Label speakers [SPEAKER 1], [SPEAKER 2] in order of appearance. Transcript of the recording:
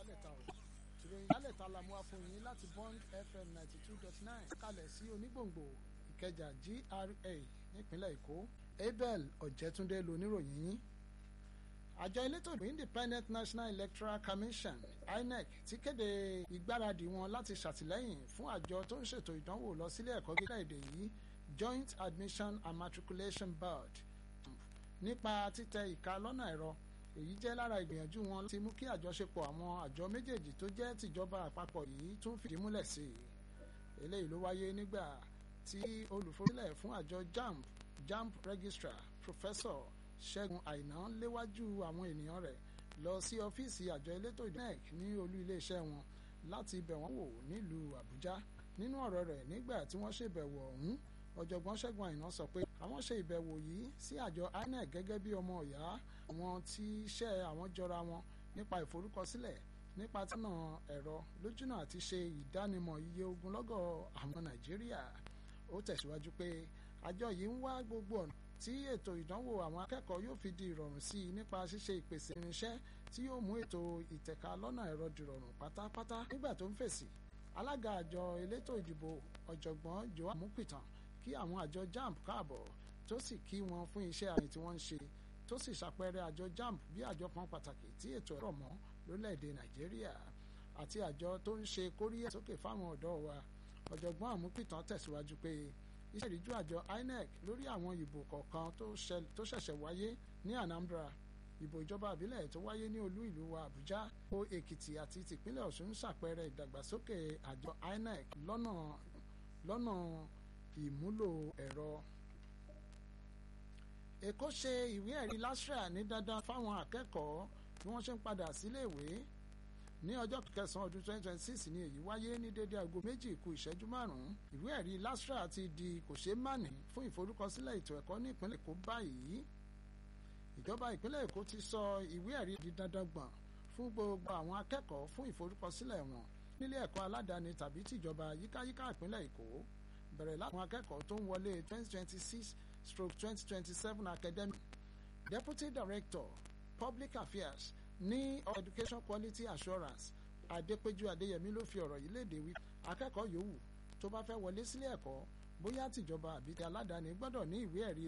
[SPEAKER 1] ìyálẹ̀ta o ìròyìn ìyálẹ̀ta la mú wá fún yín láti bond fm ninety two dot nine kalẹ̀ sí onígbòǹgbò ìkẹjà gra nípínlẹ̀ èkó abel ọ̀jẹ̀túndé loníròyìn yín àjọ elétò ìbò independent national electoral commission inec ti kéde ìgbáradì wọn láti ṣàtìlẹ́yìn fún àjọ tó ń ṣètò ìdánwò lọ sílé ẹ̀kọ́ gíga èdè yìí joint admission and matriculation board nípa títẹ ìka lọ́nà ẹ̀rọ èyí jẹ́ lára ìgbìyànjú wọn láti mú kí àjọṣepọ̀ àwọn àjọ méjèèjì tó jẹ́ tìjọba àpapọ̀ yìí tún fìdí múlẹ̀ sí i eléyìí ló wáyé nígbà tí olùforúlẹ̀ fún àjọ jamb jamb registrar professor ṣẹ́gun àìná léwájú àwọn ènìyàn rẹ̀ lọ sí ọ́fíìsì àjọ elétò ìdánwò ní olú iléeṣẹ́ wọn láti bẹ̀ wọ́n wò nílùú àbújá nínú ọ̀rọ̀ rẹ̀ nígbà tí wọ́n ṣèbẹ̀wò ọ̀hún ọ̀jọ̀gbọ́n ṣẹ́gun àìná sọ pé àwọn ṣe ìbẹ̀wò yìí sí àjọ inec gẹ́gẹ́ bí ọmọ ọ̀yá àwọn tí iṣẹ́ àwọn jọra wọn nípa ìforúkọsílẹ̀ nípa tínà ẹ̀rọ lójúnà àti ṣe ìdánimọ̀ iye ogunlọ́gọ̀ àwọn nàìjíríà ó tẹ̀síwájú pé àjọ yìí ń wá gbogbo ọ̀nà tí ètò ìdánwò àwọn akẹ́kọ̀ọ́ yóò fi di ìrọ̀rùn sí i nípa ṣíṣe ìpèsè irinṣẹ́ tí yóò mú ètò ìtẹ̀ka lọ́nà ẹ̀rọ dìrọ̀rùn pátápátá nígbà tó ń fèsì alága àjọ elétò ìdìbò ọ̀jọ̀gbọ́n joa mupitan kí àwọn àjọ jamb káàbọ̀ tó sì kí wọn fún iṣẹ́ àmì tí wọ́n ń ṣe tó sì ṣàpẹẹrẹ àjọ jamb bí àjọ kan pàtàkì tí ètò ẹ̀rọ mọ́ lórílẹ̀‐èdè nàìjíríà àti àjọ tó ń ṣe kóríyá sókè fáwọn ọ̀dọ́ wa ọ̀jọ̀gbọ́n àmúpìtàn tẹ̀síwájú pé iṣẹ́ ìríjú àjọ inec lórí àwọn ìbò kọ̀ọ̀kan tó ṣẹ̀ṣẹ̀ wáyé ní anambra ìbò ìjọba àbílẹ̀ tó wáyé ní olú ìlú wa àbújá ó èkìtì àti tìpínlẹ̀ ọ̀ṣun ń ṣàpẹẹrẹ ìdàgbàsókè àjọ inec lọ́nà lọ́nà ìmúlò ẹ̀rọ. èkó ṣe ìwé ẹ̀rí lasra ní dandan fáwọn akẹ́kọ̀ọ́ bí wọ́n ṣe ń padà síléèwé ní ọjọ́ kẹsàn-án ọdún 2026 ni èyí wáyé ní dédé aago méjì kù ìṣẹ́jú márùn-ún ìwé ẹ̀rí lasra ti di kò ṣeé mánì fún ìforúkọsílẹ̀ ètò ẹ̀kọ́ ní ìpínlẹ̀ èkó báyìí ìjọba ìpínlẹ̀ èkó ti sọ ìwé ẹ̀rí di dandan gbọ̀n fún gbogbo àwọn akẹ́kọ̀ọ́ fún ìforúkọsílẹ̀ wọn nílé ẹ̀kọ́ aládàáni tàbí tìjọba yíkáyíká ìpínlẹ̀ èkó bẹ̀rẹ̀ láwọn akẹ́kọ̀ọ́ tó ń wọlé 2026 stroke 2027 academic deputy director public affairs ní education quality assurance adépéjú adéyẹmí ló fi ọ̀rọ̀ yìí léde wí akẹ́kọ̀ọ́ yòówù tó bá fẹ́ wọlé sílé ẹ̀kọ́ bóyá tìjọba àbí ti aládàáni gbọ́dọ̀ ní ìwé ẹ̀rí